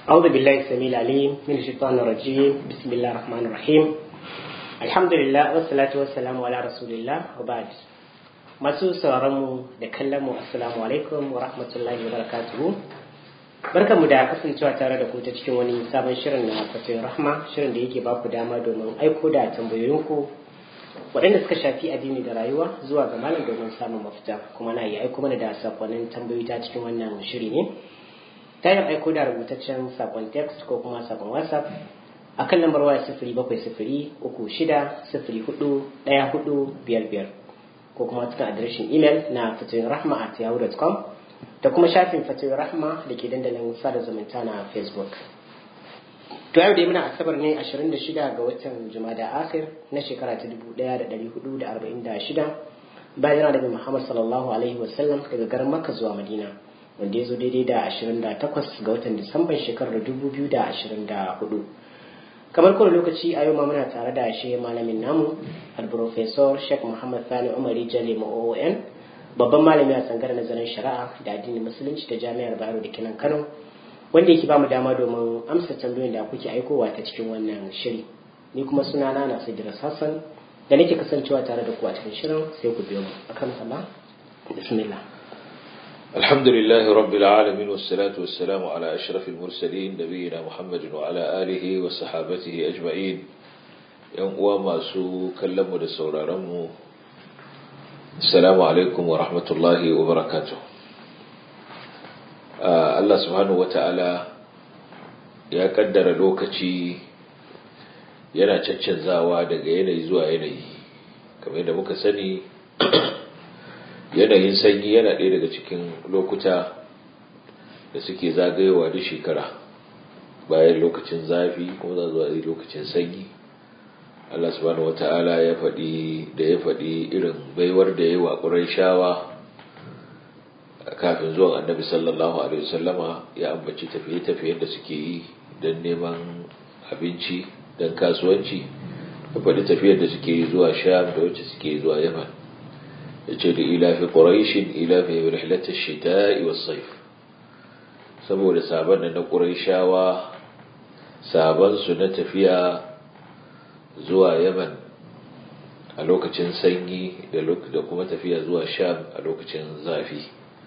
أعوذ بالله السميع العليم من الشيطان الرجيم بسم الله الرحمن الرحيم الحمد لله والصلاة والسلام على رسول الله وبعد masu sauraronmu da kallonmu assalamu alaikum wa rahmatullahi wa barakatuhu barkanmu da kasancewa tare da ku ta cikin wani sabon shirin na fatoyin rahma shirin da yake baku dama domin aiko da tambayoyinku waɗanda suka shafi addini da rayuwa zuwa ga malam domin samun mafita kuma na iya aiko mana da sakonnin tambayoyi ta cikin wannan shiri ne ta yin aiko da rubutaccen sakon text ko kuma sakon whatsapp a kan lambar waya sifiri bakwai sifiri uku shida sifiri hudu ɗaya hudu biyar biyar ko kuma cikin adireshin imel na fatoyin rahma at yahoo.com da kuma shafin fatoyin rahma da ke dandalin sada zumunta na facebook to yau da muna asabar ne 26 ga watan jumada akhir na shekara ta 1446 bayan daga muhammad sallallahu alaihi wasallam daga garin makka zuwa madina wanda ya zo daidai da 28 ga watan disamban shekarar 2024 kamar kowane lokaci a yau ma muna tare da shi malamin namu al-professor sheikh muhammad sani umari jale oon babban malami a tsangar nazarin shari'a da addinin musulunci da jami'ar bayero da kinan kano wanda yake bamu dama domin amsa tambayoyin da kuke aikowa ta cikin wannan shiri ni kuma sunana na Idris Hassan da nake kasancewa tare da ku a cikin shirin sai ku biyo mu akan Allah bismillah الحمد لله رب العالمين والصلاة والسلام على أشرف المرسلين نبينا محمد وعلى آله وصحابته أجمعين يوم وما سو كلموا لسورة رمو السلام عليكم ورحمة الله وبركاته Allah subhanahu wata'ala ya kaddara lokaci yana caccanzawa daga yanayi zuwa yanayi kamar yadda muka sani yanayin sanyi yana ɗaya daga cikin lokuta da suke zagayowa da shekara bayan lokacin zafi kuma za zuwa lokacin sanyi Allah subhanahu wata'ala ya faɗi da ya faɗi irin baiwar da ya yi wa shawa kafin zuwan annabi sallallahu alaihi wasallama ya ambaci tafiye-tafiyen da suke yi don neman abinci don kasuwanci da faɗi tafiyar da suke yi zuwa sham da wacce suke zuwa yaman ya ce da ilafi ƙuraishin ilafi rihlatar shita'i was saif saboda sabon da na ƙuraishawa sabon su na tafiya zuwa yaman a lokacin sanyi da kuma tafiya zuwa sham a lokacin zafi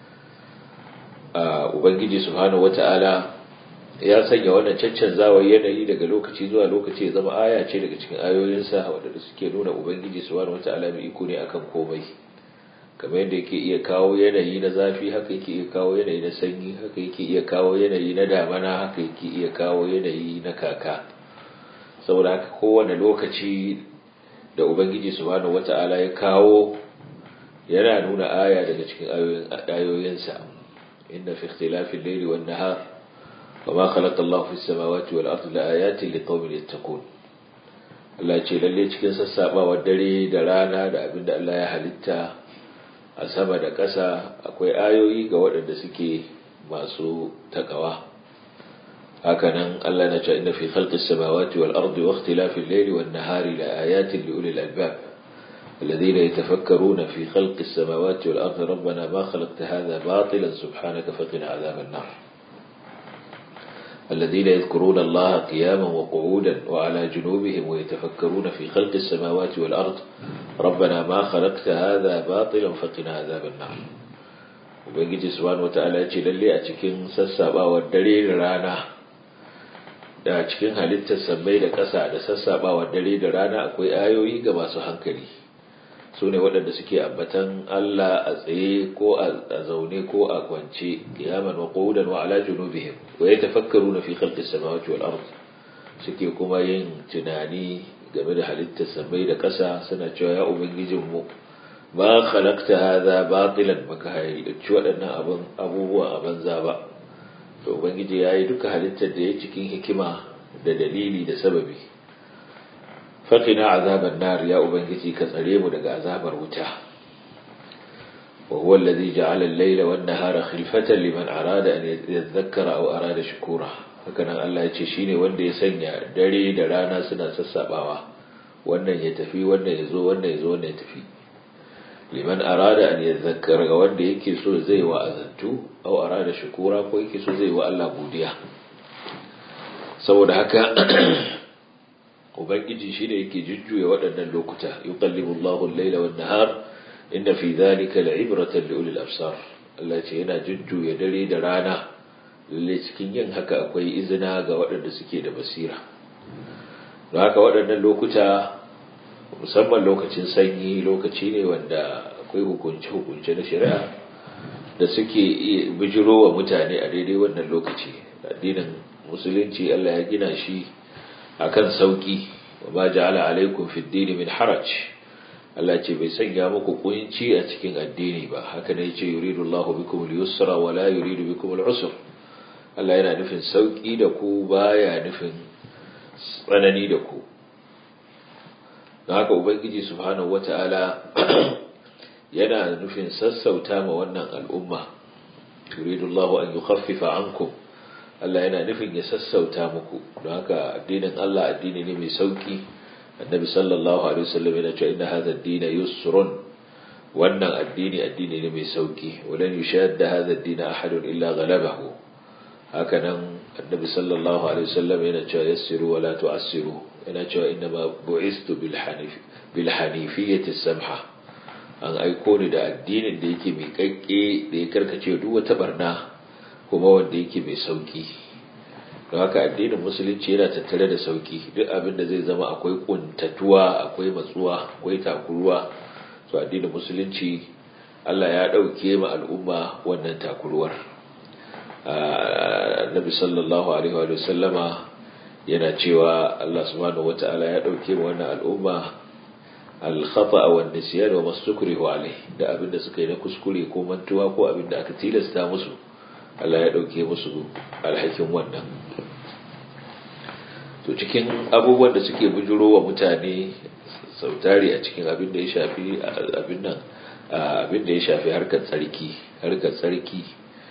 ubangiji subhanahu wata'ala ya sanya wannan caccanzawar yanayi daga lokaci zuwa lokaci ya zama aya ce daga cikin ayoyinsa waɗanda suke nuna ubangiji subhanahu wata'ala mai iko ne akan komai kamar yadda yake iya kawo yanayi na zafi haka yake iya kawo yanayi na sanyi haka yake iya kawo yanayi na damana haka yake iya kawo yanayi na kaka saboda haka kowane lokaci da ubangiji subhanahu wata'ala ya kawo yana nuna aya daga cikin ayoyinsa إن في اختلاف الليل والنهار وما خلق الله في السماوات والأرض لآيات لقوم يتقون Allah ce lalle cikin sassaɓawar dare da rana da abin da Allah ya halitta a sama da ƙasa akwai ayoyi ga waɗanda suke masu takawa hakanan Allah na ce inna fi khalqis samawati wal ardi wa ikhtilafil layli wan nahari la ayatin li ulil albab الذين يتفكرون في خلق السماوات والأرض ربنا ما خلقت هذا باطلا سبحانك فقنا عذاب النار الذين يذكرون الله قياما وقعودا وعلى جنوبهم ويتفكرون في خلق السماوات والأرض ربنا ما خلقت هذا باطلا فقنا عذاب النار ubangiji subhanahu wataala ya ce lalle a cikin sassabawar dare da rana da cikin halittar sammai da ƙasa da sassabawar dare da rana akwai ayoyi ga masu hankali su ne waɗanda suke ambatan Allah a tsaye ko a zaune ko a kwance kiyaman wa qawdan wa ala junubihim wa yatafakkaruna fi khalqis samawati wal ard suke kuma yin tunani game da halittar samai da ƙasa suna cewa ya ubangijin mu ba khalaqta hadha batilan baka halicci waɗannan abun abubuwa a banza ba to ubangiji yayi duka halittar da ya cikin hikima da dalili da sababi faƙina azabar nar ya ubangiji ka tsare mu daga azabar wuta wa huwa allazi ja'ala al-layla wan nahara khilfatan liman arada an yadhakkara aw arada shukura haka nan Allah ya ce shine wanda ya sanya dare da rana suna sassabawa wannan ya tafi wannan ya zo wannan ya zo wannan ya tafi liman arada an yadhakkara ga wanda yake so zai wa azantu aw arada shukura ko yake so zai wa Allah godiya saboda haka ubangiji shi da yake jujjuya waɗannan lokuta yuqallibu Allahu al-laila wan-nahar inna fi dhalika la'ibratan li ulil absar Allah ce yana jujjuya dare da rana lalle cikin yin haka akwai izina ga waɗanda suke da basira don haka waɗannan lokuta musamman lokacin sanyi lokaci ne wanda akwai hukunce-hukunce na shari'a da suke bijiro wa mutane a daidai wannan lokaci addinin musulunci Allah ya gina shi akan sauki wa ma ja'ala alaikum fid din min haraj Allah ce bai sanya muku kunci a cikin addini ba haka ne yace yuridu Allahu bikum al-yusra wa la yuridu bikum al-usra Allah yana nufin sauki da ku baya nufin tsanani da ku don haka ubangiji subhanahu wata'ala yana nufin sassauta ma wannan al'umma yuridu Allahu an yukhaffifa ankum Allah yana nufin ya sassauta muku don haka addinin Allah addini ne mai sauki annabi sallallahu alaihi wasallam yana cewa inna hadha ad-din yusrun wannan addini addini ne mai sauki walan yushadda hadha ad-din ahadun illa ghalabahu haka nan annabi sallallahu alaihi wasallam yana cewa yassiru wala tu'assiru yana cewa inna ma bu'istu bil hanif bil hanifiyyati samha an aiko ni da addinin da yake mai kakke da ya karkace duk wata barna kuma wanda yake mai sauki don haka addinin musulunci yana tattare da sauki duk abin da zai zama akwai kuntatuwa akwai matsuwa akwai takuruwa to addinin musulunci Allah ya ɗauke ma al'umma wannan takuruwar annabi sallallahu alaihi wa sallama yana cewa Allah subhanahu wata'ala ya ɗauke ma wannan al'umma al-khata'a wa nisyan wa mastukrihu alaihi da abin da suka yi na kuskure ko mantuwa ko abin da aka tilasta musu Allah ya ɗauke musu alhakin wannan to cikin abubuwan da suke bujuro wa mutane sautari a cikin abin da ya shafi abin nan abin da ya shafi harkar tsarki harkar tsarki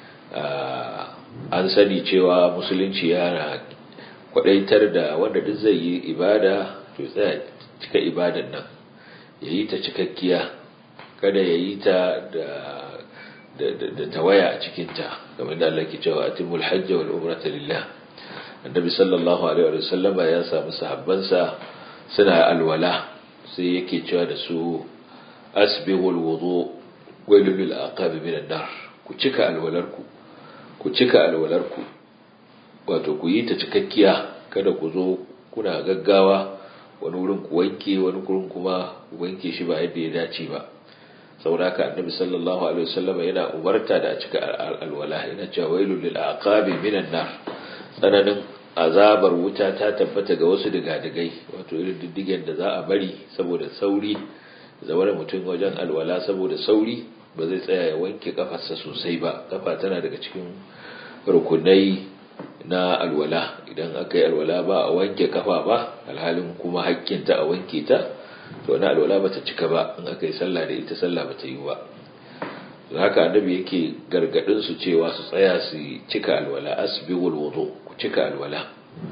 an sani cewa musulunci yana kwadaitar da wanda duk zai yi ibada to tsaya cika ibadan nan ya yi ta cikakkiya kada ya yi ta da da tawaya a cikinta kamar da Allah ke cewa atimul hajji wal umrata lillah annabi sallallahu alaihi wa sallam ya samu sahabbansa suna alwala sai yake cewa da su asbighul wudu wailul lil aqab min an-nar ku cika alwalarku ku cika alwalarku wato ku yi ta cikakkiya kada ku zo kuna gaggawa wani wurin ku wanke wani wurin kuma wanke shi ba yadda ya dace ba saboda haka annabi sallallahu alaihi wasallam yana umarta da a cika alwala yana cewa wailul lil aqabi minan nar tsananin azabar wuta ta tabbata ga wasu digadigai wato irin diddigen da za a bari saboda sauri zawar mutum wajen alwala saboda sauri ba zai tsaya ya wanke kafarsa sosai ba kafa tana daga cikin rukunai na alwala idan aka yi alwala ba a wanke kafa ba alhalin kuma hakkinta a wanke ta to na alwala bata cika ba in aka yi sallah da ita sallah bata yi ba haka annabi yake gargadin su cewa su tsaya su cika alwala asbighul wudu ku cika alwala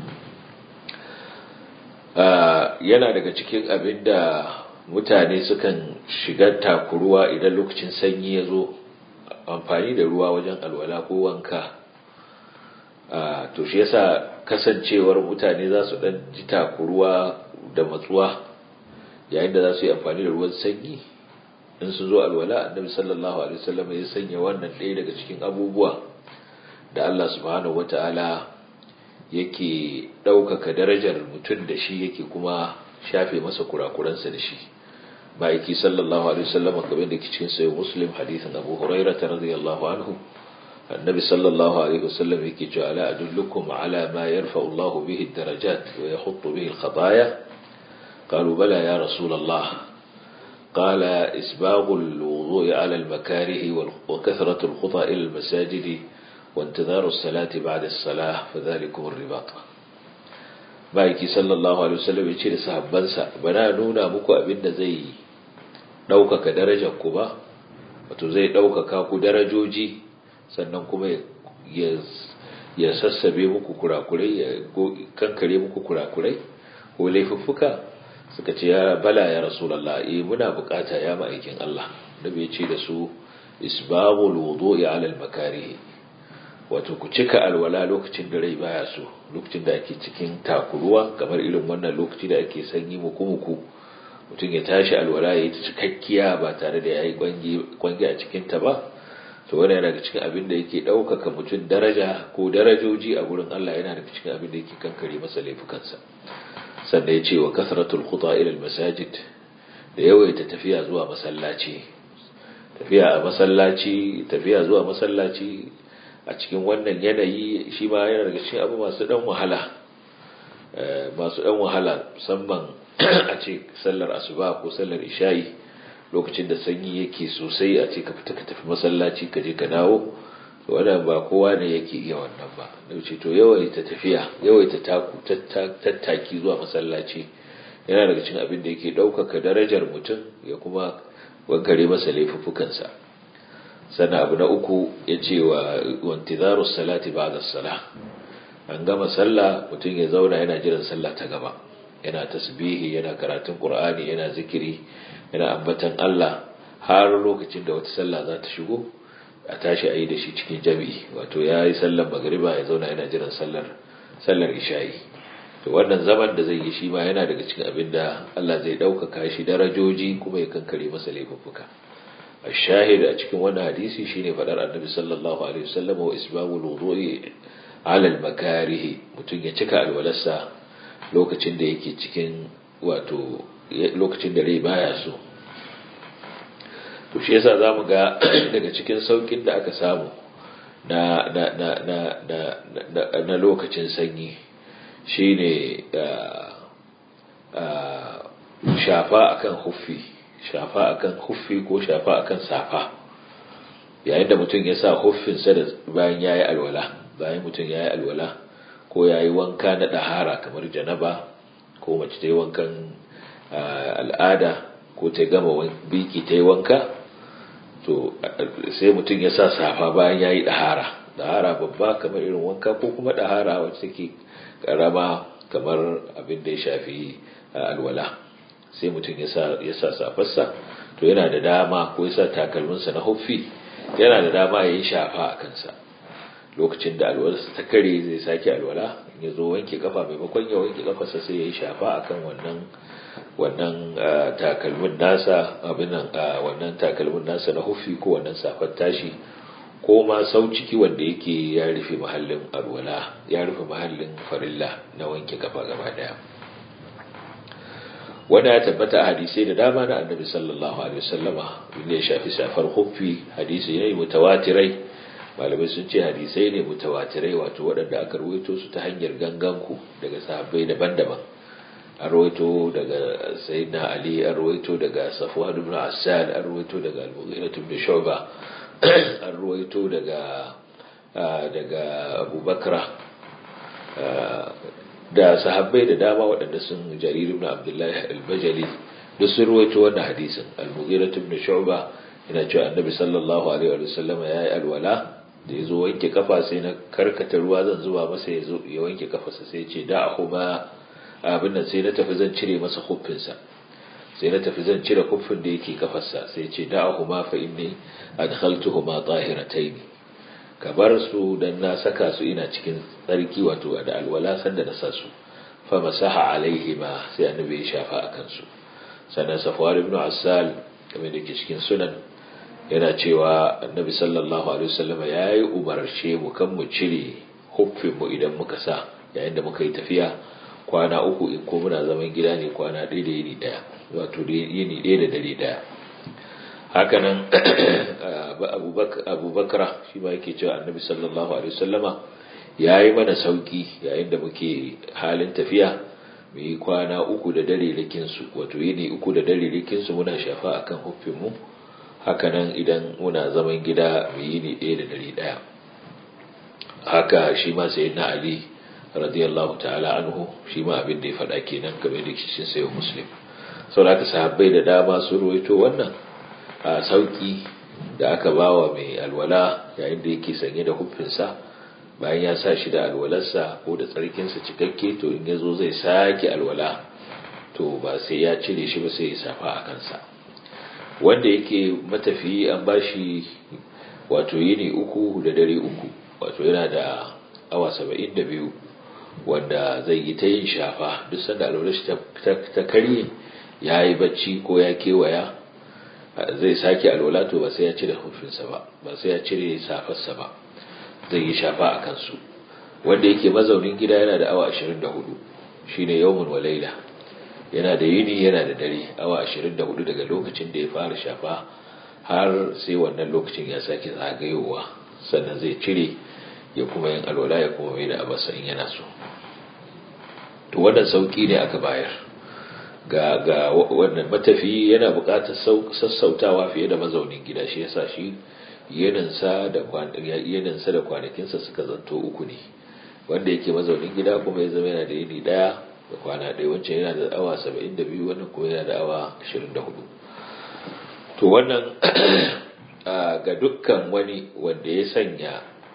yana daga cikin abinda mutane sukan shiga takuruwa idan lokacin sanyi ya zo amfani da ruwa wajen alwala ko wanka to shi yasa kasancewar mutane za su dan ji takuruwa da matsuwa yayin da za su yi amfani da ruwan sanyi in su zo alwala annabi sallallahu alaihi wasallam ya sanya wannan ɗaya daga cikin abubuwa da Allah subhanahu wataala yake ɗaukaka darajar mutum da shi yake kuma shafe masa kurakuransa da shi ma'aiki sallallahu alaihi wasallam kamar da ke cikin sayo muslim hadithin abu huraira ta radiyallahu anhu annabi sallallahu alaihi wasallam yake cewa ala adullukum ala ma yarfa Allah bihi darajat wa yahuttu bihi al-khataya qalu bala ya rasul Allah قال إسباغ الوضوء على المكاره وكثرة الخطى إلى المساجد وانتظار الصلاة بعد الصلاة فذلكم الرباط بايكي صلى الله عليه وسلم يشير sahabbansa bana nuna muku abin da zai ɗaukaka darajar ku ba wato zai ɗaukaka ku darajoji sannan kuma ya sassabe muku kurakurai ya kankare muku kurakurai ko laifuffuka suka ce ya bala ya rasulallah eh muna bukata ya ma'aikin Allah da bai ce da su isbabul wudu'i ala al-makarih wato ku cika alwala lokacin da rai baya so lokacin da ake cikin takuruwa kamar irin wannan lokaci da ake sanyi muku-muku mutum ya tashi alwala ya yi ta cikakkiya ba tare da ya yi kwangi a cikinta ba to wani yana daga cikin abin da yake ɗaukaka mutum daraja ko darajoji a gurin Allah yana daga cikin abin da yake kankare masa laifukansa sannan ya ce wa kasratul khuta ila masajid da yawaita tafiya zuwa masallaci tafiya a masallaci tafiya zuwa masallaci a cikin wannan yanayi shi ma yana daga cikin abu masu dan wahala masu dan wahala musamman a ce sallar asuba ko sallar isha'i lokacin da sanyi yake sosai a ce ka fita ka tafi masallaci ka je ka dawo wannan ba kowa ne yake iya wannan ba dauce to yawaita tafiya yawaita taku tattaki zuwa masallaci yana daga cikin abin da yake ɗaukaka darajar mutum ya kuma wankare masa laifuffukansa sannan abu na uku ya ce wa wantizaru salati ba da sala an gama sallah mutum ya zauna yana jiran sallah ta gaba yana tasbihi yana karatun qur'ani yana zikiri yana ambatan Allah har lokacin da wata sallah za ta shigo a tashi a yi da shi cikin jami'i wato ya yi sallar magariba ya zauna yana jiran sallar sallar isha'i to wannan zaman da zai yi shi ma yana daga cikin abin da Allah zai ɗaukaka shi darajoji kuma ya kankare masa laifuffuka a shahid a cikin wannan hadisi shine faɗar annabi sallallahu alaihi wasallam wa isbabul wudu'i ala al-makarih mutum ya cika alwalarsa lokacin da yake cikin wato lokacin da rai baya so to shi yasa zamu ga daga cikin saukin da aka samu na na na na na na lokacin sanyi shine shafa akan huffi shafa akan huffi ko shafa akan safa yayin da mutum ya sa huffinsa da bayan yayi alwala bayan mutum yayi alwala ko yayi wanka na dahara kamar janaba ko mace ta yi wankan al'ada ko ta gama biki ta yi wanka to sai mutum ya sa safa bayan yayi dahara dahara babba kamar irin wanka ko kuma dahara wacce take karama kamar abin da ya shafi alwala sai mutum ya sa safarsa to yana da dama ko ya sa takalminsa na huffi yana da dama ya yi shafa a kansa lokacin da alwalarsa ta kare zai sake alwala ya zo wanke kafa maimakon ya wanke kafarsa sai ya yi shafa akan wannan wannan takalmin nasa abin nan wannan takalmin nasa na huffi ko wannan safar tashi ko ma sau ciki wanda yake ya rufe mahallin alwala ya rufe mahallin farilla na wanke kafa gaba daya wanda ya tabbata a hadisai da dama na annabi sallallahu alaihi wasallama inda ya shafi safar huffi hadisi yayi mutawatirai malamai sun ce hadisai ne mutawatirai wato waɗanda aka rawaito su ta hanyar ganganku daga sahabbai daban-daban an rawaito daga sayyidina ali an rawaito daga safwan ibn asad an rawaito daga al-mughirah ibn shu'ba an ruwaito daga daga abubakra da sahabbai da dama waɗanda sun jarir ibn abdullahi al-bajali duk sun ruwaito wannan hadisin al-mughira ibn shu'ba yana cewa annabi sallallahu alaihi wa sallam ya yi alwala da ya zo wanke kafa sai na karkata ruwa zan zuba masa ya zo ya wanke kafarsa sai ya ce da'ahu ma abin nan sai na tafi zan cire masa huffinsa sai na tafi zan cire kuffin da yake kafarsa sai ce da'ahuma fa inni adkhaltuhuma tahiratayn ka bar su dan na saka su ina cikin tsarki wato da alwala sanda na sa su fa masaha alaihima sai annabi ya shafa akan su sannan safwar ibn asal kamar da ke cikin sunan yana cewa annabi sallallahu alaihi wasallam yayi umarce mu kan mu cire huffin mu idan muka sa yayin da muka yi tafiya kwana uku in ko muna zaman gida ne kwana ɗaya da yini ɗaya wato yini ɗaya da dare ɗaya hakanan abubakar shi ma yake cewa annabi sallallahu alaihi wasallama ya yi mana sauki yayin da muke halin tafiya mu yi kwana uku da dare rikinsu wato yini uku da dare rikinsu muna shafa akan huffinmu hakanan idan muna zaman gida mu yi ni ɗaya da dare ɗaya haka shi ma sai na ali radiyallahu ta'ala anhu shi ma abin da ya faɗa kenan game da kishin sayo muslim saboda sahabbai da dama sun ruwaito wannan a sauki da aka bawa mai alwala yayin da yake sanye da huffinsa bayan ya sa shi da alwalarsa ko da tsarkinsa cikakke to in ya zo zai sake alwala to ba sai ya cire shi ba sai ya safa a kansa wanda yake matafiyi an bashi wato yini uku da dare uku wato yana da awa saba'in da biyu wanda zai yi ta yin shafa duk sanda alwala shi ta karye ya yi bacci ko ya kewaya zai sake alwala to ba sai ya cire hufinsa ba ba sai ya cire safarsa ba zai yi shafa a kansu wanda yake mazaunin gida yana da awa 24 shine yawmun wa laila yana da yini yana da dare awa 24 daga lokacin da ya fara shafa har sai wannan lokacin ya sake zagayowa sannan zai cire ya kuma yin alwala ya kuma mai da abasa in yana so to wannan sauki ne aka bayar ga ga wannan matafi yana buƙatar sassautawa fiye da mazaunin gida shi yasa shi yaninsa da yaninsa da kwanakinsa suka zanto uku ne wanda yake mazaunin gida kuma ya zama yana da yini daya da kwana ɗaya wancan yana da awa 72 wannan kuma yana da awa 24 to wannan ga dukkan wani wanda ya sanya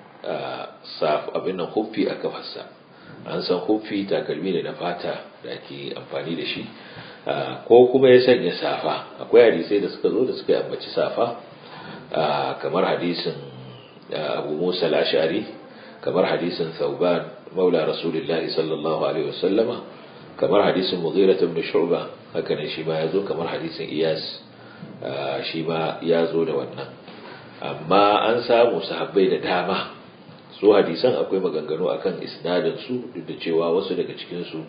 abin nan huffi a kafarsa an san huffi takalmi ne na fata da ake amfani da shi ko kuma ya sanya safa akwai hadisai da suka zo da suka ambaci safa kamar hadisin abu musa al-ashari kamar hadisin thauban maula rasulullahi sallallahu alaihi wasallama kamar hadisin mughira ibn shu'ba haka ne shi ma yazo kamar hadisin iyas shi ma yazo da wannan amma an samu sahabbai da dama su hadisan akwai maganganu akan isnadin su duk da cewa wasu daga cikin su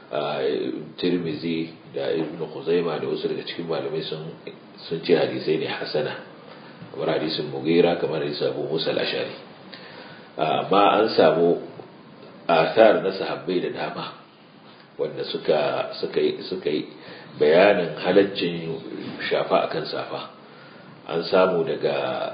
Tirmizi da Ibn Khuzaima da wasu daga cikin malamai sun sun ce hadisai ne hasana kamar hadisin Mughira kamar hadisin Abu Musa al-Ashari amma an samu athar na sahabbai da dama wanda suka suka yi suka yi bayanin halaccin shafa akan safa an samu daga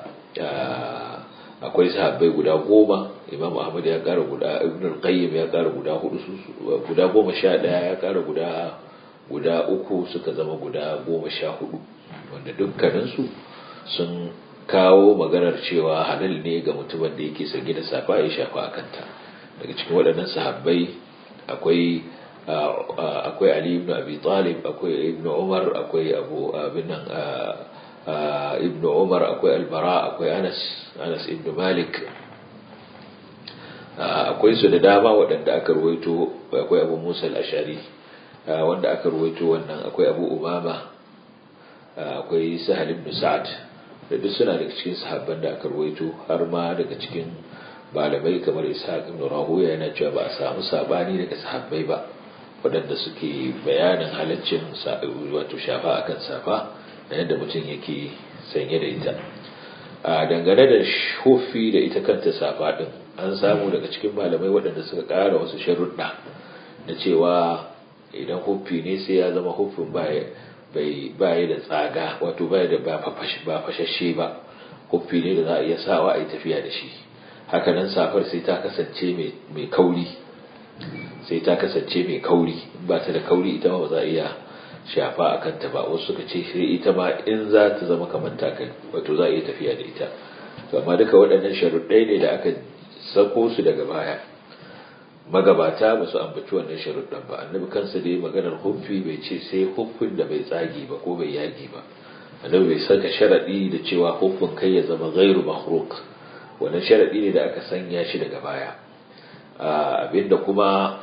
akwai sahabbai guda goma imam ahmad ya kara guda ibn al-qayyim ya kara guda hudu guda goma sha daya ya kara guda guda uku suka zama guda goma sha hudu wanda dukkaninsu sun kawo maganar cewa halal ne ga mutumin da yake sanye da safa ya shafa a kanta daga cikin waɗannan sahabbai akwai akwai ali ibn abi talib akwai ibn umar akwai abu abin nan ibn umar akwai albara akwai anas anas ibn malik akwai su da dama waɗanda aka ruwaito akwai abu musa al-ashari wanda aka ruwaito wannan akwai abu umama akwai sahal ibn sa'ad da duk suna daga cikin sahabban da aka ruwaito har ma daga cikin malamai kamar ishaq ibn rahuya yana cewa ba a samu sabani daga sahabbai ba waɗanda suke bayanin halaccin wato shafa akan safa da yadda mutum yake sanye da ita a dangane da shofi da ita kanta safa din an samu daga cikin malamai waɗanda suka ƙara wasu sharuɗa da cewa idan huffi ne sai ya zama huffin baya da tsaga wato baya da ba fashashe ba huffi ne da za a iya sawa a yi tafiya da shi hakanan safar sai ta kasance mai kauri sai ta kasance mai kauri ba ta da kauri ita ma ba za a iya shafa a kanta ba wasu suka ce sai ita ma in za ta zama kamar takalmi wato za a iya tafiya da ita amma duka waɗannan sharuɗai ne da aka sako su daga baya magabata ba su ambaci wannan sharuɗan ba annabi kansa da ya maganar huffi bai ce sai huffin da bai tsage ba ko bai yage ba annabi bai saka sharaɗi da cewa huffin kai ya zama gairu makhruk wannan sharaɗi ne da aka sanya shi daga baya abinda kuma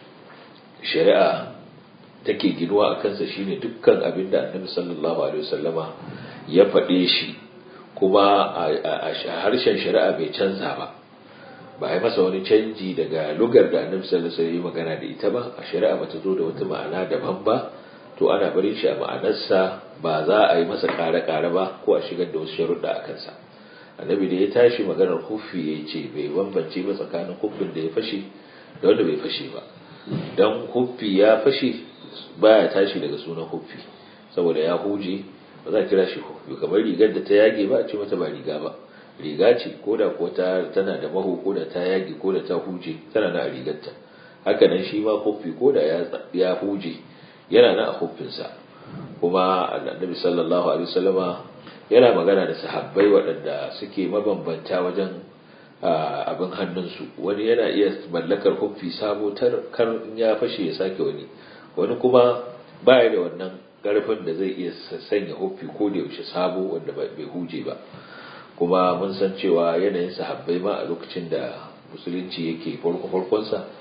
shari'a take ginuwa a kansa shine dukkan abinda annabi sallallahu alaihi wasallama ya faɗe shi kuma a harshen shari'a bai canza ba ba a yi masa wani canji daga lugar da annabi sallallahu alaihi wasallam magana da ita ba a shari'a bata zo da wata ma'ana daban ba to ana barin shi a ma'anarsa ba za a yi masa kare-kare ba ko a shigar da wasu sharuɗa a kansa annabi da ya tashi maganar huffi ya ce bai bambance ba tsakanin huffin da ya fashe da wanda bai fashe ba don huffi ya fashe baya tashi daga sunan huffi saboda ya huje ba za a kira shi huffi kamar rigar da ta yage ba a ce mata ba riga ba riga ce ko da ko ta tana da maho ko da ta yage ko da ta huje tana na a rigarta haka nan shi ma huffi ko da ya huje yana na a huffinsa kuma annabi sallallahu alaihi wasallama yana magana da sahabbai waɗanda suke mabambanta wajen abin hannunsu wani yana iya mallakar huffi sabo kar in ya fashe ya sake wani wani kuma baya da wannan ƙarfin da zai iya sanya huffi ko da yaushe sabo wanda bai huje ba kuma mun san cewa yanayin sahabbai ma a lokacin da musulunci yake farko farkonsa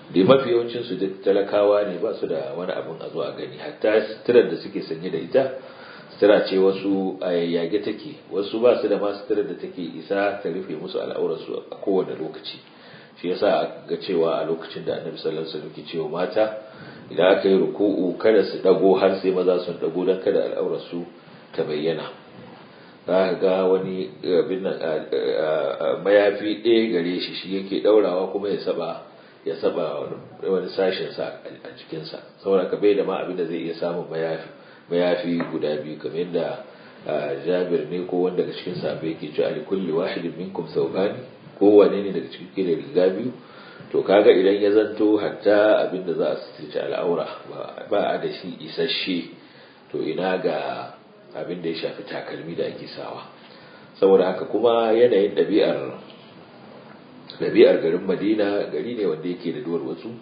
da mafi yawancin su duk talakawa ne ba su da wani abin a zo a gani hatta suturar da suke sanye da ita sutura ce wasu a yayyage take wasu ba su da ma suturar da take isa ta rufe musu al'aurarsu a kowane lokaci shi yasa ga cewa a lokacin da annabi sallallahu alaihi wasallam ke cewa mata idan aka yi ruku'u kada su dago har sai maza sun dago dan kada al'aurarsu ta bayyana za ka ga wani abin nan mayafi ɗaya gare shi shi yake ɗaurawa kuma ya saba ya saba wani sashen sa a jikinsa saboda ka bai da ma abin da zai iya samun mayafi mayafi guda biyu kamar yadda jabir ne ko wanda daga cikin sahabbai yake cewa ali kulli wahidin minkum thawbani kowane ne daga cikin ke da riga biyu to kaga idan ya zanto hatta abin da za a sitirce al'aura ba a da shi isasshe to ina ga abin da ya shafi takalmi da ake sawa saboda haka kuma yanayin ɗabi'ar ɗabi'ar garin madina gari ne wanda yake da duwar wasu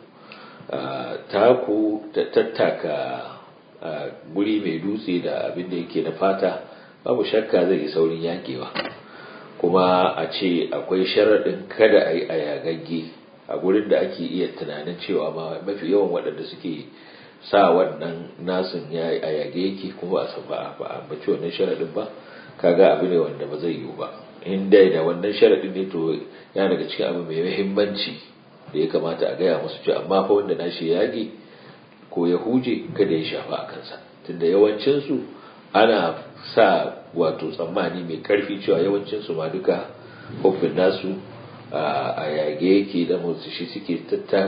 taku tattaka guri mai dutse da abin da yake da fata babu shakka zai yi saurin yakewa kuma a ce akwai sharaɗin kada a yi a yagagge a gurin da ake iya tunanin cewa ma mafi yawan waɗanda suke sa wannan nasin ya a yage yake kuma a ba a ambaci wannan sharaɗin ba kaga abu ne wanda ba zai yiwu ba in dai da wannan sharaɗin ne to ya daga cikin abu mai muhimmanci da ya kamata a gaya musu cewa amma fa wanda nashi ya yage ko ya huje kada ya shafa a kansa tunda yawancinsu ana sa wato tsammani mai karfi cewa yawancinsu ma duka hufin nasu a yage yake da motsi shi suke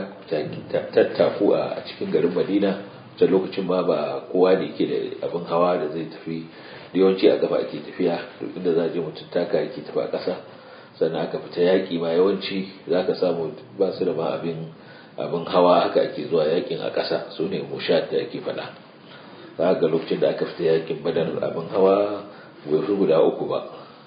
tattaku a cikin garin madina ta lokacin ma ba kowa da yake da abin hawa da zai tafi da yawanci a gaba ake tafiya duk inda za je mutum taka yake tafi a ƙasa sannan aka fita yaƙi ma yawanci za ka samu ba su da ma abin abin hawa haka ake zuwa yakin a ƙasa su ne mushat da ake faɗa za ga lokacin da aka fita yakin badar abin hawa bai fi guda uku ba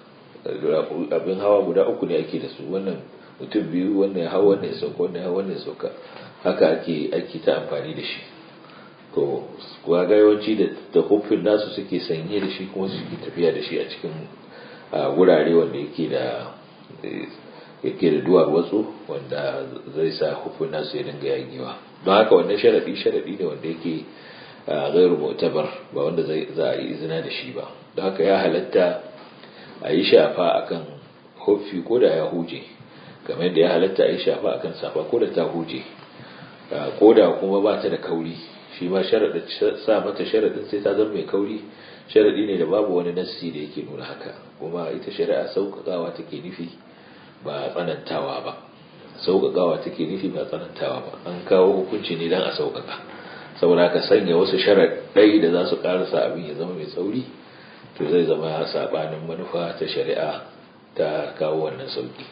abin hawa guda uku ne ake da su wannan mutum biyu wannan ya hau wannan ya sauka wannan ya hau wannan ya sauka haka ake ake ta amfani da shi to kuwa ga yawanci da da hufin nasu suke sanye da shi kuma suke tafiya da shi a cikin wurare wanda yake da yake da duwar watsu wanda zai sa hufin nasu ya dinga yagewa don haka wannan sharadi sharadi ne wanda yake gairu mu'tabar ba wanda zai za a yi izina da shi ba don haka ya halatta a yi shafa akan hufi ko da ya huje kamar yadda ya halatta a yi shafa akan safa ko da ta huje ko da kuma ba ta da kauri shi ma sharaɗin sa mata sharaɗin sai ta zama mai kauri sharaɗi ne da babu wani nassi da yake nuna haka kuma ita shari'a sauƙaƙawa take nufi ba tsanantawa ba sauƙaƙawa take nufi ba tsanantawa ba an kawo hukunci ne don a sauƙaƙa saboda ka sanya wasu sharaɗai da za su ƙarasa abin ya zama mai tsauri to zai zama saɓanin manufa ta shari'a ta kawo wannan sauƙi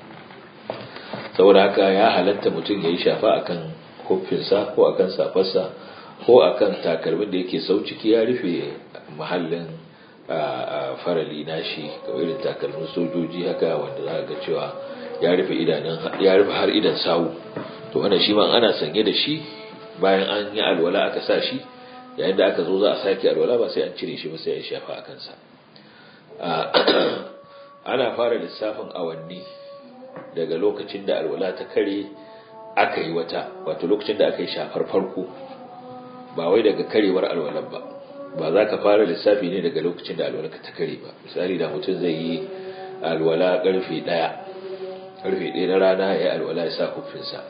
saboda haka ya halatta mutum ya yi shafa akan huffinsa ko akan safarsa ko akan takalmin da yake sau ciki ya rufe mahallin farali nashi kamar irin takalmin sojoji haka wanda za ga cewa ya rufe idanun ya rufe har idan sawu to wannan shi ma ana sanye da shi bayan an yi alwala aka sa shi yayin da aka zo za a sake alwala ba sai an cire shi ba sai a shafa a kansa ana fara lissafin awanni daga lokacin da alwala ta kare aka yi wata wato lokacin da aka yi shafar farko ba wai daga karewar alwalar ba ba za ka fara lissafi ne daga lokacin da alwalar ta kare ba misali da mutum zai yi alwala karfe ɗaya karfe ɗaya na rana ya yi alwala ya sa kufinsa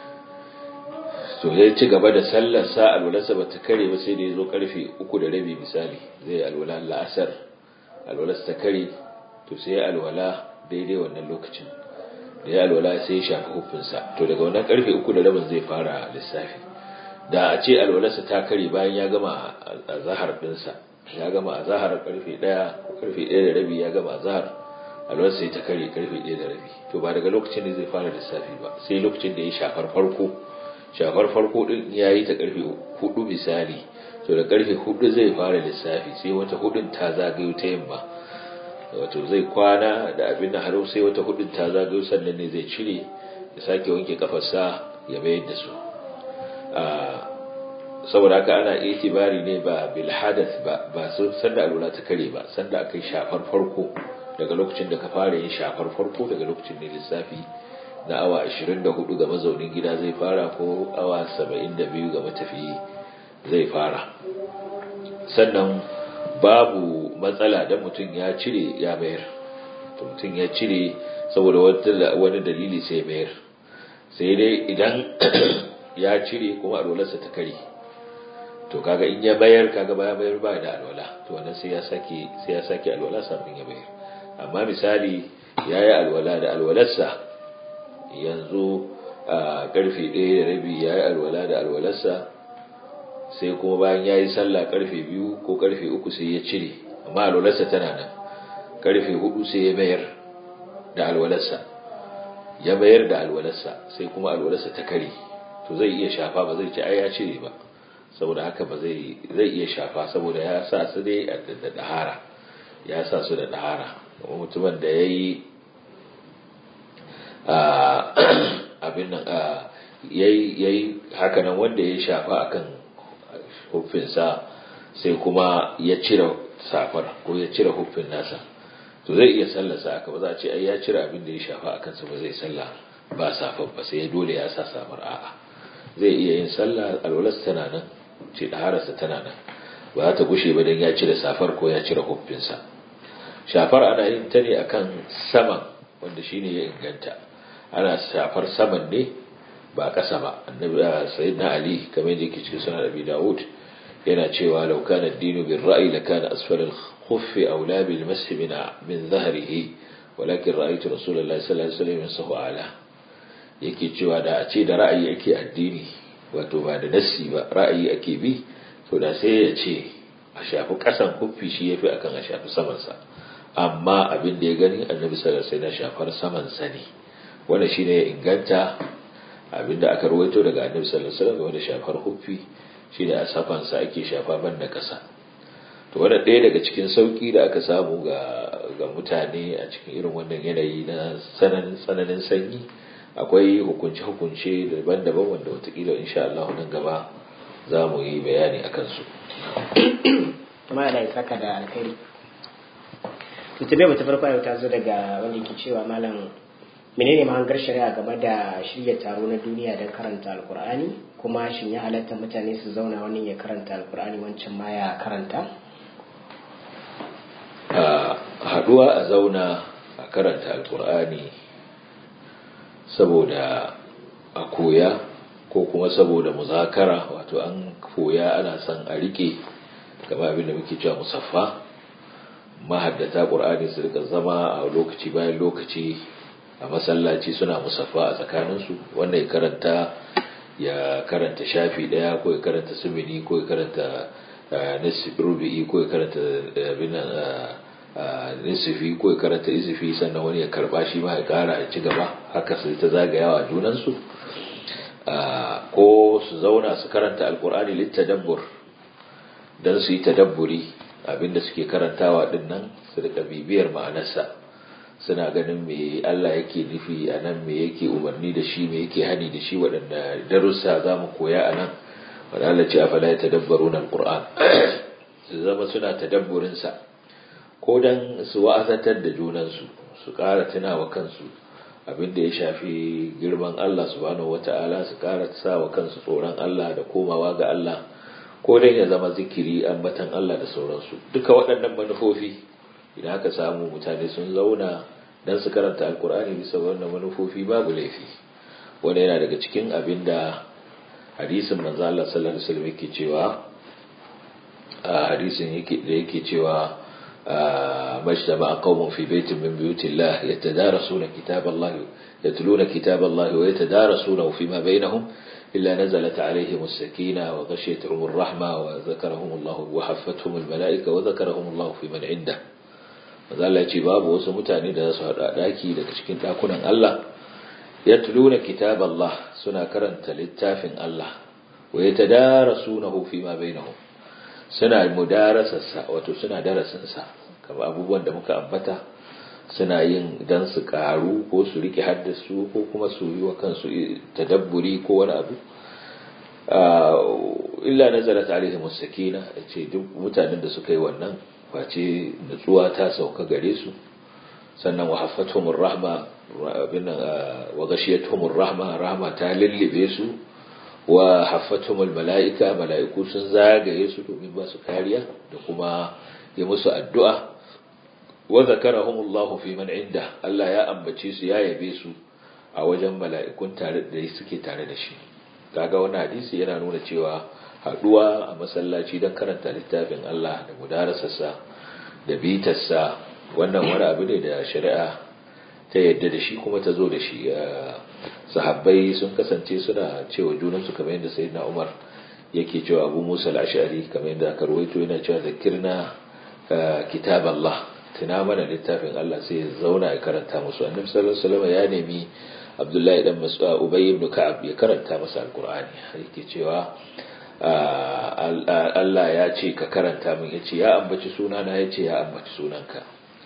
to zai ci gaba da sallar sa alwalarsa ba ta kare ba sai da ya zo karfe uku da rabi misali zai alwala la'asar alwalarsa ta kare to sai ya alwala daidai wannan lokacin da ya alwala sai ya shafi hufinsa to daga wannan karfe uku da rabin zai fara lissafi da a ce alwalarsa ta kare bayan ya gama a zahar dinsa ya gama a zahar karfe ɗaya ko karfe ɗaya da rabi ya gama a zahar alwalarsa ya ta kare karfe ɗaya da rabi to ba daga lokacin da zai fara lissafi ba sai lokacin da ya shafar farko shafar farko din ya yi ta karfe hudu misali to da karfe hudu zai fara lissafi sai wata hudun ta zagayo ta yamma wato zai kwana da abin da har sai wata hudun ta zagayo sannan ne zai cire ya sake wanke kafarsa ya mayar da su saboda haka ana itibari ne ba bil hadath ba ba su sanda alwala ta kare ba sanda akai shafar farko daga lokacin da ka fara yin shafar farko daga lokacin ne lissafi na awa 24 ga mazaunin gida zai fara ko awa 72 ga matafiyi zai fara sannan babu matsala da mutum ya cire ya mayar mutum ya cire saboda wani dalili sai mayar sai dai idan ya cire kuma alwalarsa ta kare to kaga in ya bayar kaga baya bayar ba da alwala to wannan sai ya sake sai ya sake alwala kafin ya bayar amma misali yayi alwala da alwalarsa yanzu a karfe 1 da rabi yayi alwala da alwalarsa sai kuma bayan yayi sallah karfe 2 ko karfe 3 sai ya cire amma alwalarsa tana nan karfe 4 sai ya bayar da alwalarsa ya bayar da alwalarsa sai kuma alwalarsa ta kare to zai iya shafa ba zai ci ai ya cire ba saboda haka ba zai zai iya shafa saboda ya sa su dai da dahara ya sa su da dahara kuma mutumin da yayi abin nan yayi yayi haka nan wanda ya shafa akan huffinsa sai kuma ya cire safar ko ya cire huffin nasa to zai iya sallarsa aka ba za a ce ai ya cire abin da ya shafa akan sa ba zai sallah ba safar ba sai dole ya sa safar a'a zai iya yin sallah alwalas tana nan ce ɗahararsa tana nan ba za ta gushe ba don ya cire safar ko ya cire huffinsa shafar ana yin ta ne akan saman wanda shine ya inganta ana shafar saman ne ba ƙasa ba annabi sayyidina ali kamar yadda yake cikin sunan abi dawud yana cewa law kana ad-dinu bir ra'yi la kana asfal al-khuff awla bil mashi min min dhahrihi walakin ra'aytu rasulullahi sallallahu alaihi wasallam yasahu ala yake cewa da a ce da ra'ayi ake addini wato ba da nassi ba ra'ayi ake bi to da sai ya ce a shafi kasan kuffi shi yafi akan a shafi saman sa amma abin da ya gani annabi sallallahu alaihi wasallam shafar saman sa ne wanda shine ya inganta abin da aka rawaito daga annabi sallallahu alaihi wasallam wanda shafar kuffi shine a safan sa ake shafa banda kasa to wanda ɗaya daga cikin sauki da aka samu ga ga mutane a cikin irin wannan yanayi na tsananin tsananin sanyi akwai hukunce-hukunce daban-daban wanda watakila insha Allah nan gaba za mu yi bayani a kansu. kuma da ya saka da alkhairi tutabe ta farko yau ta zo daga wanda ke cewa malam menene mahangar shari'a game da shirya taro na duniya don karanta alkur'ani kuma shin ya halatta mutane su zauna wani ya karanta alkur'ani wancan ma ya karanta haduwa a zauna a karanta alkur'ani saboda a koya ko kuma saboda muzakara wato an koya ana son a rike kama abin da muke cewa musaffa mahaddata ƙur'ani su rika zama a lokaci bayan lokaci a masallaci suna musaffa a tsakaninsu wanda ya karanta ya karanta shafi ɗaya ko ya karanta sumini ko ya karanta rubi'i ko ya karanta nisifi ko ya karanta izifi sannan wani ya karba shi ma ya kara ya ci gaba haka su ta zagayawa junansu ko su zauna su karanta alkur'ani littadabbur don su yi tadabburi abinda suke karantawa din nan su rika bibiyar ma'anarsa suna ganin me Allah yake nufi a nan me yake umarni da shi me yake hani da shi waɗanda darussa za mu koya a nan wadda Allah ce afala ya tadabbaru na alkur'an su zama suna tadabburinsa ko dan su wa'azatar da junansu su ƙara tunawa kansu abin da ya shafi girman Allah subhanahu wata'ala su ƙara sa wa kansu tsoron Allah da komawa ga Allah ko dan ya zama zikiri ambatan Allah da sauransu duka waɗannan manufofi idan aka samu mutane sun zauna dan su karanta alkur'ani bisa wannan manufofi babu laifi wanda yana daga cikin abin da hadisin manzo Allah sallallahu alaihi wasallam yake cewa a hadisin yake da yake cewa مجتمع قوم في بيت من بيوت الله يتدارسون كتاب الله يتلون كتاب الله ويتدارسونه فيما بينهم إلا نزلت عليهم السكينة وغشيتهم الرحمة وذكرهم الله وحفتهم الملائكة وذكرهم الله في من عنده وذلك يجي باب وسمتاني da su haɗa ɗaki daga cikin ɗakunan Allah yatluna kitab Allah suna karanta littafin Allah wa yatadarasunahu fima bainahum suna mudarasarsa wato suna darasinsa kamar abubuwan da muka ambata suna yin dan su karu ko su rike haddasu ko kuma su yi wa kansu tadabburi ko wani abu illa nazarat alaihim sakina ce duk mutanen da suka yi wannan face nutsuwa ta sauka gare su sannan wa haffatuhumur rahma wa ghashiyatuhumur rahma rahma ta lullube su wa haffatuhumul mala'ika mala'iku sun zagaye su domin ba su kariya da kuma yi musu addu'a wa zakarahumullahu fi man inda Allah ya ambace su ya yabe su a wajen mala'ikun tare da suke tare da shi kaga wannan hadisi yana nuna cewa haduwa a masallaci don karanta littafin Allah da mudarasarsa da bitarsa wannan wani abu ne da shari'a ta yadda da shi kuma ta zo da shi sahabbai sun kasance suna cewa junansu kamar yadda sayyidina Umar yake cewa Abu Musa al-Ash'ari kamar yadda aka rawaito yana cewa zakirna kitab Allah tuna mana littafin Allah sai ya zauna ya karanta musu annabi sallallahu alaihi wasallam ya nemi Abdullahi dan Mas'ud Ubay ibn Ka'ab ya karanta masa alqur'ani yake cewa Allah ya ce ka karanta min yace ya ambaci sunana yace ya ambaci sunanka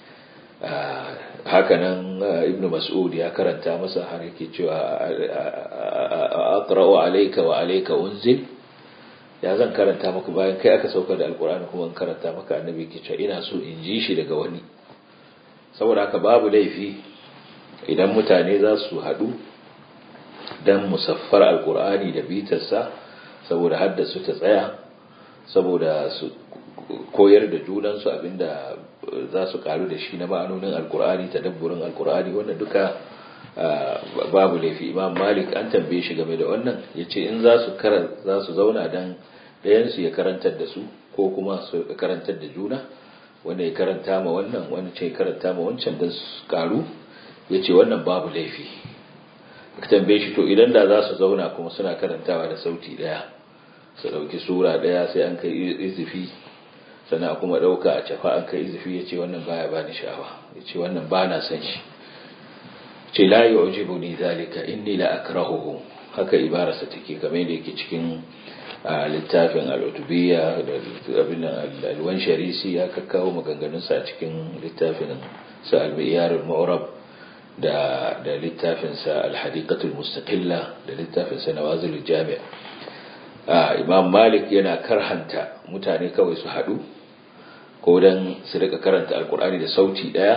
hakanan ibnu mas'ud ya karanta masa har yake cewa aqra'u alayka wa alayka unzil ya zan karanta maka bayan kai aka sauka da alqur'ani kuma in karanta maka annabi yake cewa ina so in ji shi daga wani saboda haka babu laifi idan mutane za su haɗu dan musaffar alqur'ani da bitarsa saboda haddasu ta tsaya saboda su koyar da junansu abinda za su karu da shi na ma'anonin alkur'ani tadabburin alkur'ani wannan duka babu laifi imam malik an tambaye shi game da wannan ya ce in za su za su zauna dan ɗayansu ya karantar da su ko kuma su karantar da juna wanda ya karanta ma wannan wani ce karanta ma wancan don su karu ya ce wannan babu laifi ka tambaye shi to idan da za su zauna kuma suna karantawa da sauti ɗaya su ɗauki sura ɗaya sai an kai izifi sannan kuma ɗauka a cafa an kai izifi ya ce wannan baya ba ni sha'awa ya ce wannan ba na san shi ce la yi ujibu ni zalika inni la akrahuhu haka ibararsa take kamar yadda yake cikin littafin al'utubiyya da abin alwan sharisi ya kakkawo maganganunsa a cikin littafin sa al-miyar al-mu'rab da da littafin sa al-hadiqatul mustaqilla da littafin sa nawazil jami' imam malik yana karhanta mutane kawai su haɗu ko don su rika karanta alkur'ani da sauti ɗaya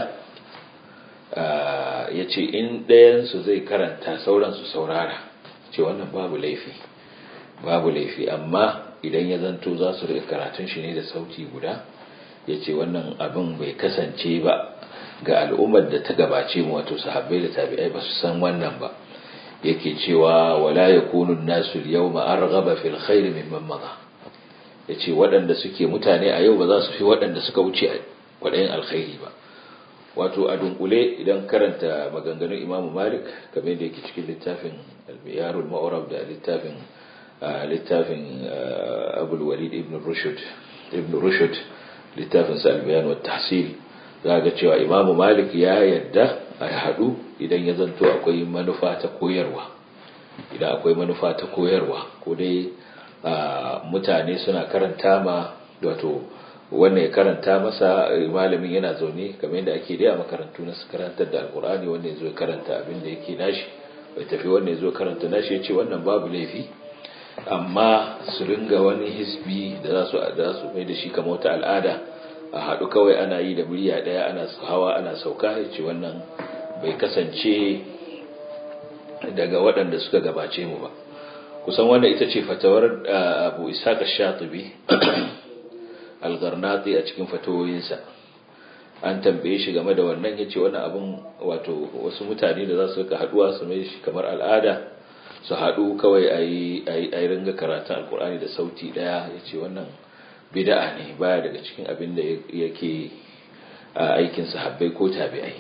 ya ce in ɗayansu zai karanta sauran su saurara ce wannan babu laifi babu laifi amma idan ya zanto za su rika karatun shi ne da sauti guda ya ce wannan abin bai kasance ba ga al'ummar da ta gabace mu wato sahabbai da tabi'ai ba su san wannan ba yake cewa wala yakunu nasu al-yawma arghaba fil khair mimman madha yace waɗanda suke mutane a yau ba za su fi waɗanda suka wuce kwaɗayin alkhairi ba wato a dunkule idan karanta maganganun Imam Malik kamar yadda yake cikin littafin al-Miyar al-Ma'rab da littafin littafin Abu walid ibn Rushd ibn Rushd littafin sa al-Bayan wa tahsil za ga cewa Imam Malik ya yadda a haɗu idan ya zanto akwai manufa ta koyarwa idan akwai manufa ta koyarwa ko dai mutane suna karanta ma wato wannan ya karanta masa malamin yana zaune kamar yadda ake dai a makarantu na su karantar da alkur'ani wanda ya zo karanta abin da yake nashi bai tafi wanda ya zo karanta nashi ya ce wannan babu laifi amma su ringa wani hisbi da za su da su mai da shi kamar wata al'ada a haɗu kawai ana yi da murya ɗaya ana hawa ana sauka ya ce wannan bai kasance daga waɗanda suka gabace mu ba kusan wannan ita ce fatawar abu ishaq shatibi al-garnati a cikin fatawoyinsa an tambaye shi game da wannan yace wannan abun wato wasu mutane da za su rika haduwa su mai shi kamar al'ada su haɗu kawai a yi ringa karatun alkur'ani da sauti ɗaya ya ce wannan bida'a ne baya daga cikin abin da yake aikin sahabbai ko tabi'ai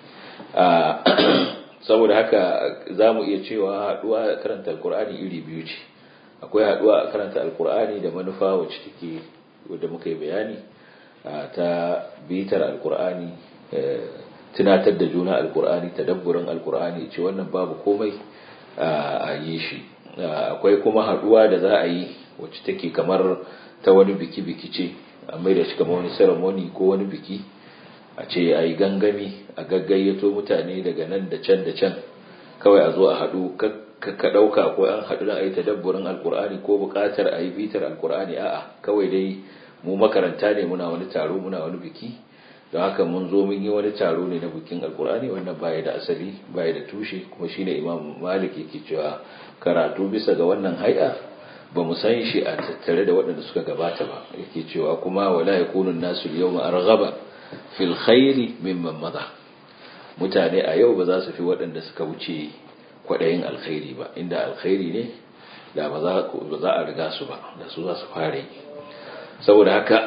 saboda haka za mu iya cewa haɗuwa karanta alkur'ani iri biyu ce akwai haɗuwa a karanta alkur'ani da manufa wacce take wadda muka yi bayani ta bitar alkur'ani tunatar da juna alkur'ani tadabburin alkur'ani ce wannan babu komai a yi shi akwai kuma haduwa da za a yi wacce take kamar ta wani biki-biki ce a mai da shi kamar wani ceremony ko wani biki a ce a yi gangami a gaggayyato mutane daga nan da can da can kawai a zo a haɗu ka ɗauka ko an haɗu don a yi tadabburin alkur'ani ko buƙatar a yi bitar alkur'ani a'a kawai dai mu makaranta ne muna wani taro muna wani biki don haka mun zo mun yi wani taro ne na bikin alkur'ani wannan baya da asali baya da tushe kuma shine imam malik yake cewa karatu bisa ga wannan hay'a ba mu san shi a tattare da waɗanda suka gabata ba yake cewa kuma wala yakunu nasu yawma arghaba fil khairi mimman madha mutane a yau ba za su fi waɗanda suka wuce kwaɗayin alkhairi ba inda alkhairi ne da ba za a riga su ba da su za su fare saboda haka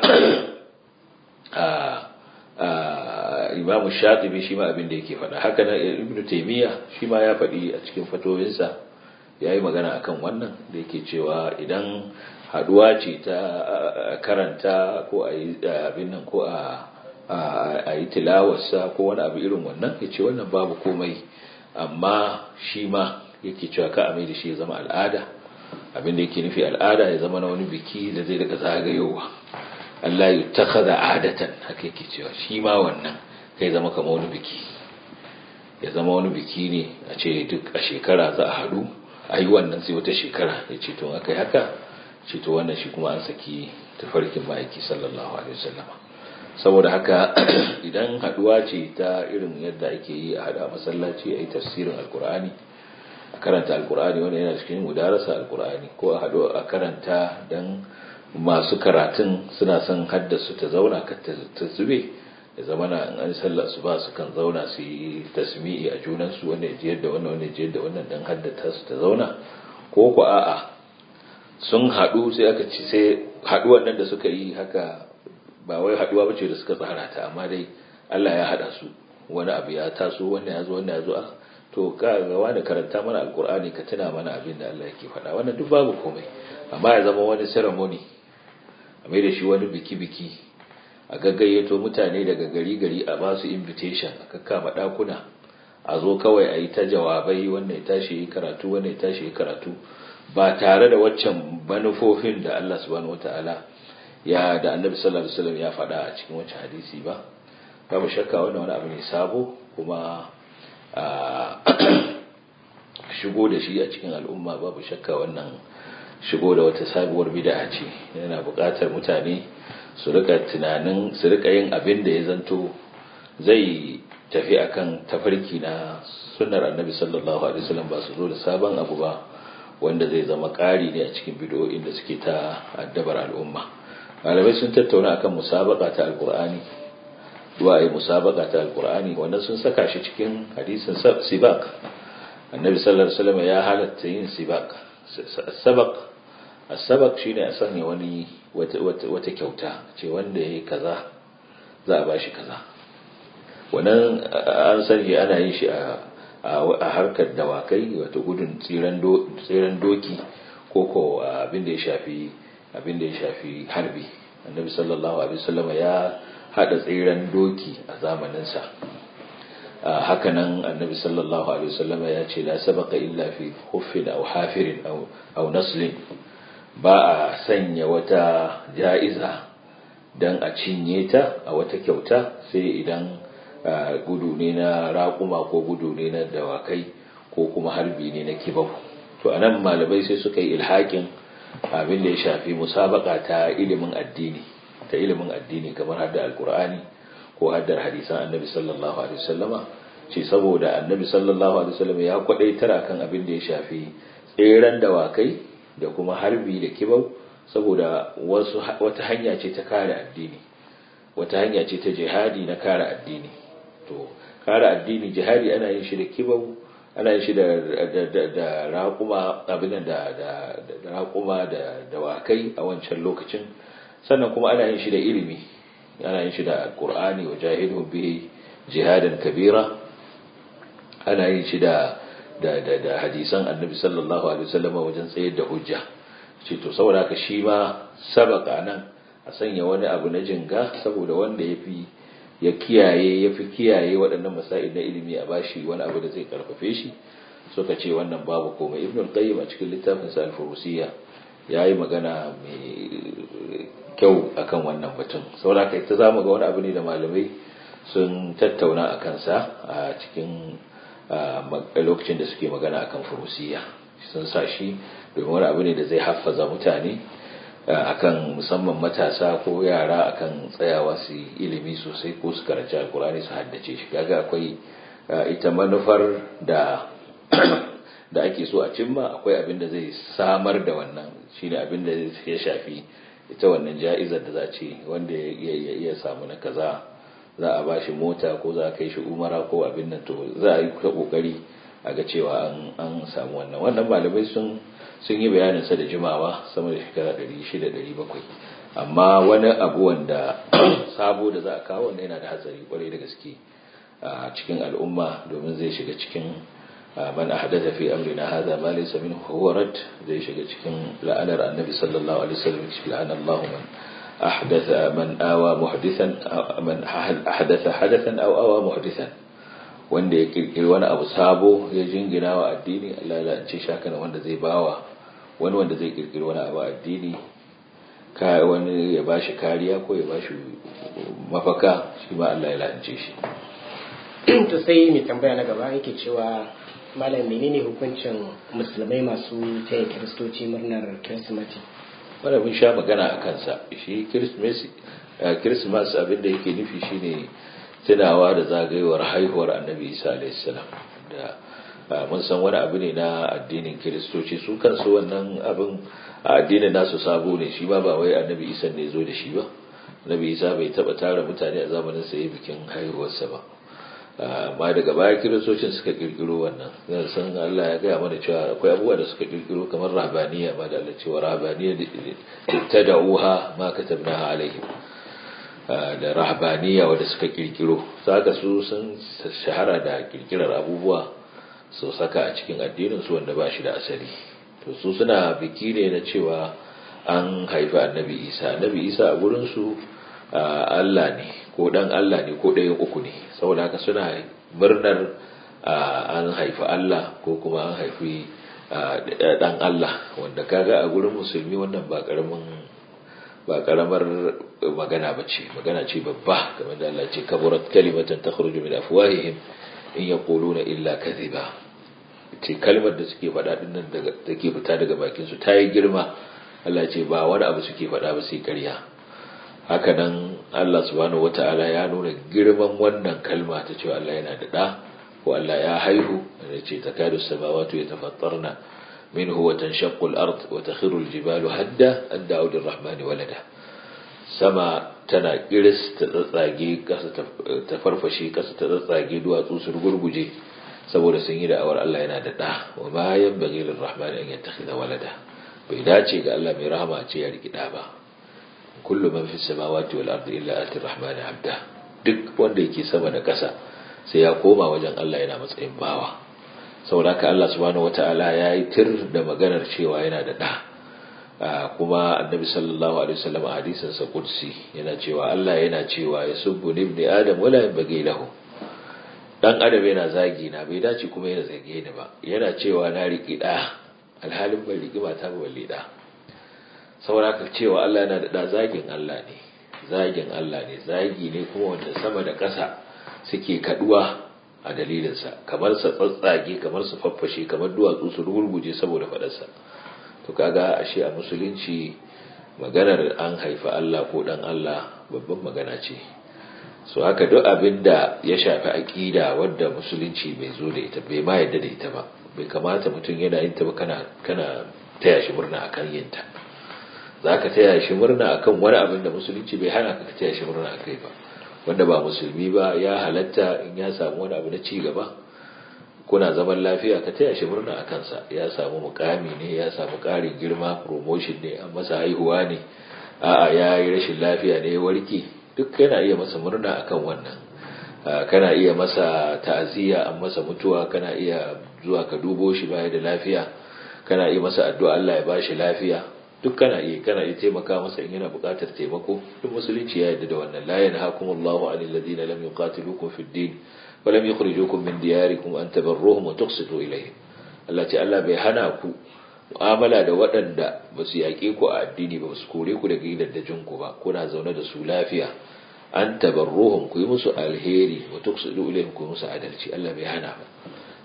imamu shatibi shi ma abin da yake faɗa haka na ibnu taimiyya shi ma ya faɗi a cikin fatoyinsa ya yi magana akan wannan da yake cewa idan haduwa ce ta karanta ko a yi abin nan ko a yi tilawarsa ko wani abu irin wannan ya ce wannan babu komai amma shi ma yake cewa ka a mai da shi ya zama al'ada abin da yake nufi al'ada ya zama na wani biki da zai daga zagayowa Allah ya takaza adatan haka yake cewa shi ma wannan kai zama kama wani biki ya zama wani biki ne a ce duk a shekara za a haɗu a yi wannan sai wata shekara ya ce to aka yi haka ce to wannan shi kuma an saki tafarkin ma'aiki sallallahu alaihi wasallama saboda haka idan haɗuwa ce ta irin yadda ake yi a haɗa masallaci a yi tafsirin alkur'ani a karanta alkur'ani wanda yana cikin mudarasa alkur'ani ko a haɗu a karanta don masu karatun suna son haddasu ta zauna ka ta zube ya zama na an sallah su ba su kan zauna su yi tasmi'i a junansu wanda ya jiyar da wannan wanda ya jiyar da wannan don haddata su ta zauna ko ku a'a sun haɗu sai aka ci sai haɗuwan nan da suka yi haka ba wai haɗuwa bace da suka tsara ta amma dai Allah ya haɗa su wani abu ya taso wannan ya zo wannan ya zo to ka ga wani karanta mana alkur'ani ka tuna mana abin da Allah yake faɗa wannan duk babu komai amma ya zama wani ceremony a mai da shi wani biki-biki a gaggayyato mutane daga gari-gari a ba su invitation a kakkama ɗakuna a zo kawai a yi ta jawabai wannan ya tashi yi karatu wannan ya tashi yi karatu ba tare da waccan manufofin da Allah subhanahu wata'ala ya da annabi sallallahu alaihi wasallam ya faɗa a cikin wancan hadisi ba babu shakka wannan wani abu ne sabo kuma shigo da shi a cikin al'umma babu shakka wannan shigo da wata sabuwar bid'a ce yana buƙatar mutane su rika tunanin su rika yin abin da ya zanto zai tafi akan tafarki na sunnar annabi sallallahu alaihi wasallam ba su zo da sabon abu ba wanda zai zama ƙari ne a cikin bid'o'in da suke ta addabar al'umma malamai sun tattauna akan musabaka ta alqur'ani du'a ai musabaka ta alqur'ani wannan sun saka shi cikin hadisin sibaq annabi sallallahu alaihi wasallam ya halatta yin sibaq sabaq as-sabaq shine a sanya wani wata kyauta ce wanda yayi kaza za a bashi kaza wannan an sani ana yin shi a a harkar dawakai wato gudun tsiran doki ko ko abin da ya shafi abin da ya shafi harbi annabi sallallahu alaihi wasallam ya hada tsiran doki a zamaninsa hakanan annabi sallallahu alaihi wasallam ya ce la sabaqa illa fi khuffin aw hafirin aw aw naslin ba a sanya wata ja'iza dan a cinye ta a wata kyauta sai idan gudu ne na raƙuma ko gudu ne na dawakai ko kuma harbi ne na kibau to anan malamai sai suka yi ilhakin abin da ya shafi musabaka ta ilimin addini ta ilimin addini kamar hadda alkur'ani ko haddar hadisan annabi sallallahu alaihi wasallama ce saboda annabi sallallahu alaihi wasallama ya kwadaitar akan abin da ya shafi tseren dawakai da kuma harbi da kibau saboda wasu wata hanya ce ta kare addini wata hanya ce ta jihadi na kare addini to kare addini jihadi ana yin shi da kibau ana yin shi da da raƙuma abin da da raƙuma da dawakai a wancan lokacin sannan kuma ana yin shi da ilimi ana yin shi da qur'ani wa jahidu bihi jihadan kabira ana yin shi da da da, da hadisan annabi sallallahu alaihi wasallam wajen tsayar da hujja ce to saboda haka shi ma sabaka nan a sanya wani abu na jinga saboda wanda ya fi ya kiyaye ya fi kiyaye waɗannan masa'il na ilimi a bashi wani abu da zai karfafe shi suka ce wannan babu komai ibn al-qayyim a cikin littafin sa al-furusiyya yayi magana mai kyau akan wannan batun saboda kai ta zamu ga wani abu ne da malamai sun tattauna akan sa a cikin lokacin da suke magana akan furusiyya sun sa shi domin wani abu ne da zai haffaza mutane akan musamman matasa ko yara akan tsayawa su ilimi sosai ko su karanci alkur'ani su haddace shi kaga akwai ita manufar da da ake so a cimma akwai abin da zai samar da wannan shine abin da ya shafi ita wannan ja'izar da za ce wanda ya samu na kaza za a bashi mota ko za a kai shi umara ko abin nan to za a yi ta kokari a ga cewa an samu wannan wannan malamai sun sun yi bayanin sa da jimawa sama da shekara 600 700 amma wani abu wanda sabo da za a kawo wannan yana da hatsari kwarai da gaske a cikin al'umma domin zai shiga cikin man ahdatha fi amrina hadha ma laysa minhu huwa rad zai shiga cikin la'anar annabi sallallahu alaihi wasallam la'ana Allahu man ahdatha man awa muhdithan man ahdatha hadathan aw awa muhdithan wanda ya kirkiri wani abu sabo ya jingina wa addini Allah ya la'ance shi haka wanda zai bawa wani wanda zai kirkiri wani abu addini ka wani ya bashi kariya ko ya bashi mafaka shi ma Allah ya la'ance shi to sai mai tambaya na gaba yake cewa malam menene hukuncin musulmai masu taya kiristoci murnar kirsimati wanda mun sha magana a kansa shi kirismas abin da yake nufi shine tunawa da zagayowar haihuwar annabi isa alaihissalam da mun san wani abu ne na addinin kiristoci su kansu wannan abin a addinin nasu sabo ne shi ba ba wai annabi isa ne zo da shi ba annabi isa bai taba tara mutane a zamanin sa bikin haihuwarsa ba amma daga baya kiristocin suka kirkiro wannan zan san Allah ya gaya mana cewa akwai abubuwa da suka kirkiro kamar rabaniya ma da Allah cewa rabaniya ta da'uha ma katabnaha alaihim da rahabaniya wanda suka kirkiro saka su sun shahara da kirkirar abubuwa su saka a cikin addinin su wanda ba shi da asali to su suna biki ne na cewa an haifi annabi isa annabi isa a gurin su Allah ne ko dan Allah ne ko ɗayan uku ne saboda haka suna murnar an haifi Allah ko kuma an haifi dan Allah wanda kaga a gurin musulmi wannan ba karamin ba karamar magana ba ce magana ce babba kamar da Allah ce kaburat kalimatan takhruju min afwahihim in yaquluna illa kadhiba ce kalmar da suke faɗa din nan daga take fita daga bakin su ta yi girma Allah ce ba wani abu suke faɗa ba sai ƙarya haka nan Allah subhanahu wata'ala ya nuna girman wannan kalma ta cewa Allah yana da ɗa ko Allah ya haihu da ce takadu samawati yatafattarna منه وتنشق الأرض وتخر الجبال هدا أن دعوا للرحمن ولدا سما تنا إرس تتساقي كسا تفرفشي كسا تتساقي دوا توسر قربجي saboda sun yi da'awar Allah yana da ɗa wa ma yan bagi lirrahman an yattakhidha walada bai dace ga Allah mai rahama a ce ya riki ɗa ba kullu man fis samawati wal ardi illa ati rahman abda duk wanda yake sama da ƙasa sai ya koma wajen Allah yana matsayin bawa saboda ka Allah subhanahu wata'ala ya yi tir da maganar cewa yana da ɗa kuma annabi sallallahu alaihi wasallam a hadisin sa qudsi yana cewa Allah yana cewa ya subbu ibni adam wala yanbaghi lahu dan adam yana zagi na bai dace kuma yana zage ni ba yana cewa na riki ɗa alhalin bai riki mata ba balle ɗa saboda ka cewa Allah yana da ɗa zagin Allah ne zagin Allah ne zagi ne kuma wanda sama da ƙasa suke kaduwa a dalilinsa kamar sa tsatsage kamar su faffashe kamar duwatsu su rugurguje saboda faɗarsa to kaga ashe a musulunci maganar an haifa Allah ko dan Allah babban magana ce so haka duk abin da ya shafi aƙida wadda musulunci bai zo da ita bai ma yadda da ita ba bai kamata mutum yana yin ta ba kana kana taya shi murna akan yin ta zaka taya shi murna akan wani abin da musulunci bai hana ka taya shi murna akai ba wanda ba musulmi ba ya halatta in ya samu wani abu na ci gaba kuna zaman lafiya ka taya shi murna a kansa ya samu mukami ne ya samu ƙarin girma promotion ne an masa haihuwa ne a'a ya yi rashin lafiya ne ya warke duk kana iya masa murna akan wannan kana iya masa ta'aziyya an masa mutuwa kana iya zuwa ka dubo shi baya da lafiya kana iya masa addu'a Allah ya bashi lafiya duk kana iya kana iya taimaka masa in yana buƙatar taimako duk musulunci ya yarda da wannan la yanhaakumullahu 'anil ladina lam yuqatilukum fid din wa lam yukhrijukum min diyarikum an tabarruhum wa tuqsitu ilayhim Allah ce Allah bai hana ku mu'amala da waɗanda ba su yaƙe ku a addini ba su kore ku daga gidajen ku ba kuna zaune da su lafiya an tabarruhum ku yi musu alheri wa tuqsitu ilayhim ku musu adalci Allah bai hana ba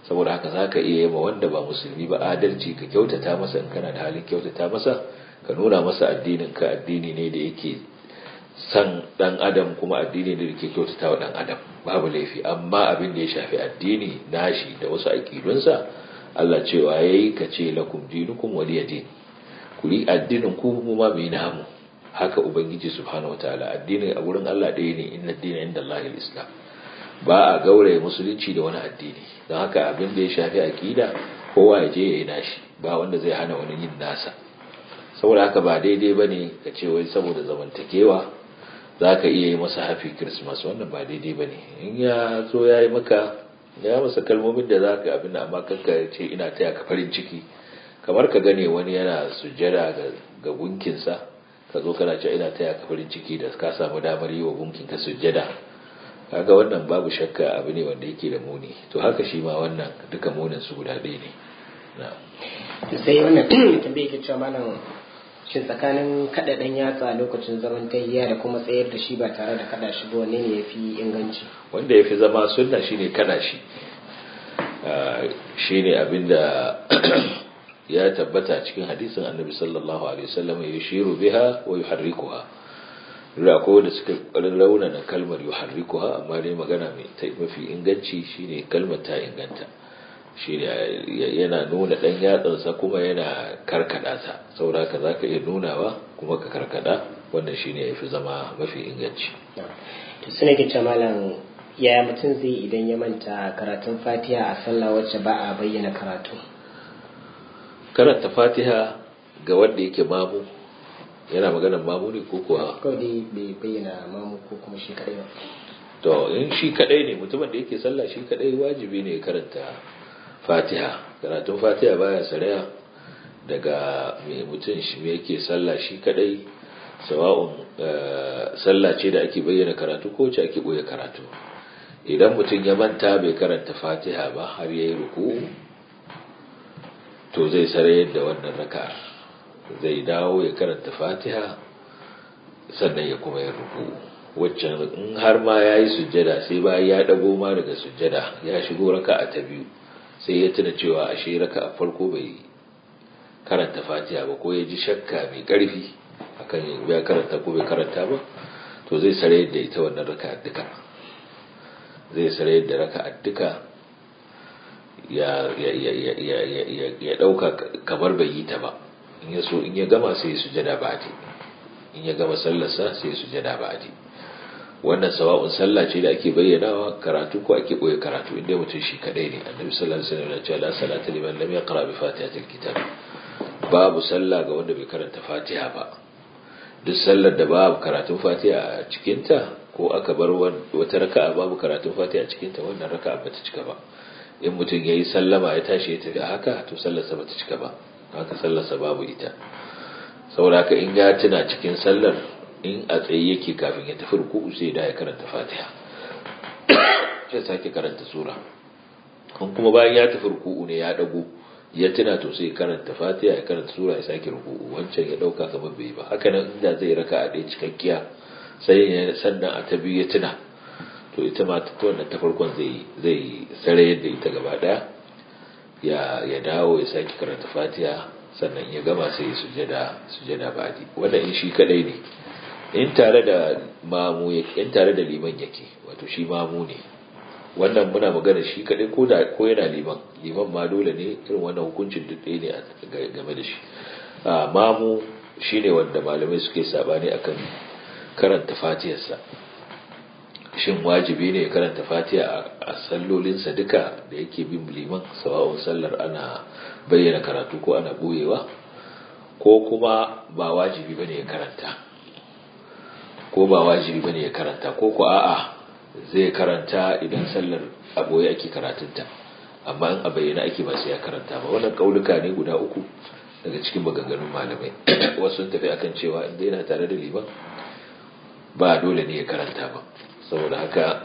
saboda haka za ka iya yaba wanda ba musulmi ba adalci ka kyautata masa in kana da halin kyautata masa ka nuna masa addinin ka addini ne da yake san dan adam kuma addini ne da ke kyautata wa dan adam babu laifi amma abin da ya shafi addini nashi da wasu aƙidunsa Allah cewa yayi ka ce lakum dinukum waliyadin ku yi addinin ku mu ma mai namu haka ubangiji subhanahu wataala addinin a wurin Allah ɗaya ne inna dina inda Allah islam ba a gauraye musulunci da wani addini don haka abin da ya shafi aƙida kowa ya je ya yi nashi ba wanda zai hana wani yin nasa saboda haka ba daidai ba ne ka ce wai saboda zamantakewa za ka iya yi masa happy christmas wannan ba daidai ba ne in ya zo ya yi maka ya masa kalmomin da za ka abin amma kanka ce ina taya ka farin ciki kamar ka gane wani yana sujjada ga gunkinsa ka zo kana ce ina taya ka farin ciki da ka samu damar yi wa gunkinka sujjada kaga wannan babu shakka abu ne wanda yake da muni to haka shi ma wannan duka munin su guda ɗaya ne sai wannan tambaye ke cewa malam shin tsakanin kada dan yatsa lokacin zaman tayyiya da kuma tsayar da shi ba tare da kada shi ba wanne ne yafi inganci wanda yafi zama sunna shine kada shi shine abinda ya tabbata cikin hadisin annabi sallallahu alaihi wasallam ya shiru biha wa yuharrikuha da ko da suka raunana kalmar yuharrikuha amma dai magana mai mafi inganci shine kalmar ta inganta shine yana nuna dan yatsansa kuma yana karkada ta saboda ka zaka iya nunawa kuma ka karkada wannan shine yafi zama mafi inganci to sune ke malam yaya mutum zai idan ya manta karatun fatiha a sallah wacce ba a bayyana karatu karanta fatiha ga wanda yake mamu yana maganar mamu ne ko kuwa kawai dai bai bayyana mamu ko kuma shi kadai ba to in shi kadai ne mutumin da yake sallah shi kadai wajibi ne karanta fatiha karatun fatiha baya saraya daga mai mutum shi me yake sallah shi kadai sawa'un sallah ce da ake bayyana karatu ko ce ake boye karatu idan mutum ya manta bai karanta fatiha ba har yayi ruku to zai sarayar da wannan raka'ar zai dawo ya karanta fatiha sannan ya kuma yi ruku waccan in har ma ya yi sujjada sai bayan ya dago ma daga sujjada ya shigo raka'a ta biyu sai ya tuna cewa ashe raka'a farko bai karanta fatiha ba ko ya ji shakka mai karfi akan ya karanta ko bai karanta ba to zai sarayar da ita wannan raka'a duka zai sarayar da raka'a duka ya ya ya ya ya ya dauka kamar bai yi ta ba in ya so in ya gama sai ya sujada ba'di in ya gama sallarsa sai ya sujada ba'di wannan sawa'un sallah ce da ake bayyanawa karatu ko ake boye karatu inda mutum shi kadai ne annabi sallallahu alaihi wasallam ya ce la salata liman lam yaqra bi fatihatil kitab babu sallah ga wanda bai karanta fatiha ba duk sallar da babu karatun fatiha a cikinta ko aka bar wata raka'a babu karatun fatiha a cikinta wannan raka'a bata cika ba in mutum yayi sallama ya tashi ya tafi a haka to sallarsa bata cika ba haka sallarsa babu ita saboda haka in ya tuna cikin sallar in a tsaye yake kafin ya tafi ruku'u sai da ya karanta fatiha sai sake karanta sura kun kuma bayan ya tafi ruku'u ne ya dago ya tuna to sai karanta fatiha ya karanta sura ya sake ruku'u wancan ya dauka kamar bai ba haka nan inda zai raka a ɗaya cikakkiya sai ya sannan a ta biyu ya tuna to ita ma ta wannan ta farkon zai zai sare yadda ita gaba daya ya ya dawo ya sake karanta fatiha sannan ya gama sai ya sujada sujada ba'di wannan in shi kadai ne in tare da mamu yake in tare da liman yake wato shi mamu ne wannan muna magana shi kadai ko da ko yana liman liman ma dole ne irin wannan hukuncin duk ɗaya ne game da shi mamu shine wanda malamai suke sabani akan karanta fatiyarsa shin wajibi ne ya karanta fatiha a sallolinsa duka da yake bin liman sawa'un sallar ana bayyana karatu ko ana boyewa ko kuma ba wajibi bane ya karanta ko ba wajibi bane ya karanta ko ko a'a zai karanta idan sallar a boye ake karatunta amma in a bayyana ake ba sai ya karanta ba wannan kauluka ne guda uku daga cikin maganganun malamai wasu sun tafi akan cewa inda yana tare da liman ba dole ne ya karanta ba saboda haka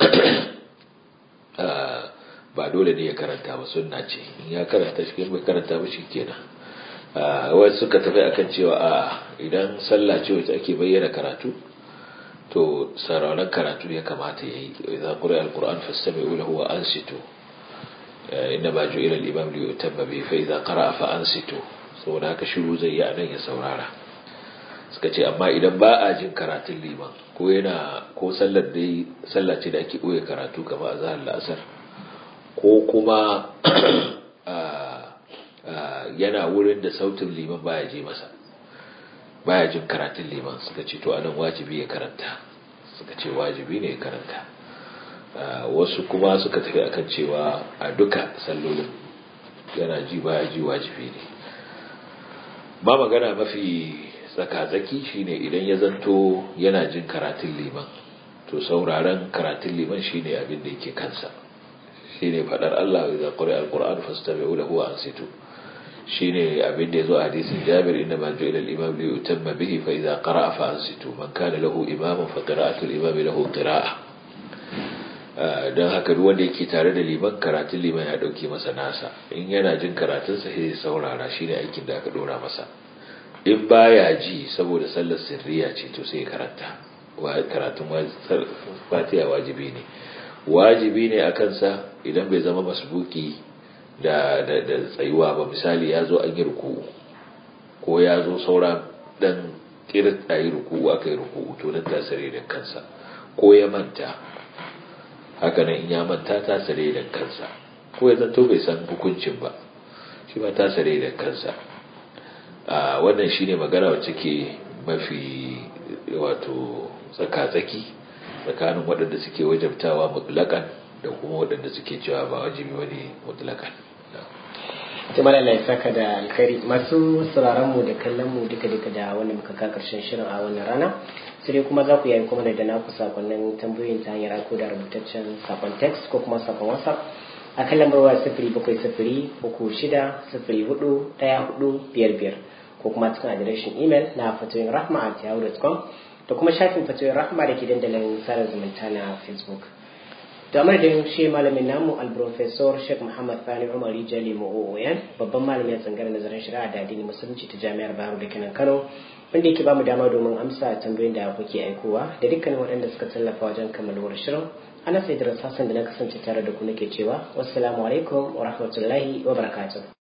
ba dole ne ya karanta ba sunna ce in ya karanta shi bai karanta ba shi kenan wasu suka tafi akan cewa a idan sallah ce wacce ake bayyana karatu to sararin karatu ya kamata ya yi idan ƙuri al-ƙur'an fastami lahu wa ansitu inda ba ju'ila al-imam li yutamma bi fa idza qara'a fa ansitu saboda haka shiru zai yi anan ya saurara suka ce amma idan ba a jin karatun liman ko yana ko sallar dai sallah ce da ake boye karatu kamar azhar la'asar ko kuma yana wurin da sautin liman baya je masa baya jin karatun liman suka ce to anan wajibi ya karanta suka ce wajibi ne ya karanta wasu kuma suka tafi akan cewa a duka sallolin yana ji baya ji wajibi ne ba magana mafi tsaka-tsaki shine idan ya zanto yana jin karatun liman to sauraron karatun liman shine abin da yake kansa shine fadar Allah idza quri'a al-qur'an fastami'u lahu wa ansitu shine abin da yazo a hadisin Jabir inna ma ju'ila al-imam li yutamma bihi fa idza qara'a fa ansitu man kana lahu imamun fa qira'atu al-imam lahu qira'a dan haka duk wanda yake tare da liman karatun liman ya dauke masa nasa in yana jin karatun sa sai saurara shine aikin da aka dora masa in baya ji saboda sallar sirriya ce to sai karanta karatun fatiha wajibi ne wajibi ne a kansa idan bai zama masbuki da tsayuwa ba misali ya zo an yi ruku'u ko ya zo saura dan kirin a yi ruku'u aka yi ruku'u to nan tasare da kansa ko ya manta haka nan in ya manta tasare da kansa ko ya zanto bai san hukuncin ba shi ba tasare da kansa a wannan shine magana wacce ke mafi wato tsaka-tsaki tsakanin waɗanda suke wajabtawa mutlakan da kuma waɗanda suke cewa ba wajibi wani mutlakan jama'ar Allah ya saka da alkhairi masu sauraron mu da kallon mu duka duka da wanda muka ka karshen shirin a wannan rana sai dai kuma za ku yi kuma da naku sakonnin tambayoyin ta hanyar ko da rubutaccen sakon text ko kuma sakon whatsapp a kan lambar waya sifiri bakwai sifiri uku shida sifiri hudu ɗaya hudu biyar biyar ko kuma cikin adireshin imel na fatoyin rahma at yahoo.com da kuma shafin fatoyin rahma da ke dandalin sada zumunta na facebook da madadin shi malamin namu alprofesor sheikh muhammad sani umar jali mu'o'oyan babban malamin tsangar nazarin shari'a da addini musulunci ta jami'ar bayero da kenan kano wanda yake bamu dama domin amsa tambayoyin da kuke aikowa da dukkanin waɗanda suka tallafa wajen kammaluwar shirin ana sai da hassan da na kasance tare da ku nake cewa wassalamu alaikum wa rahmatullahi wa barakatuh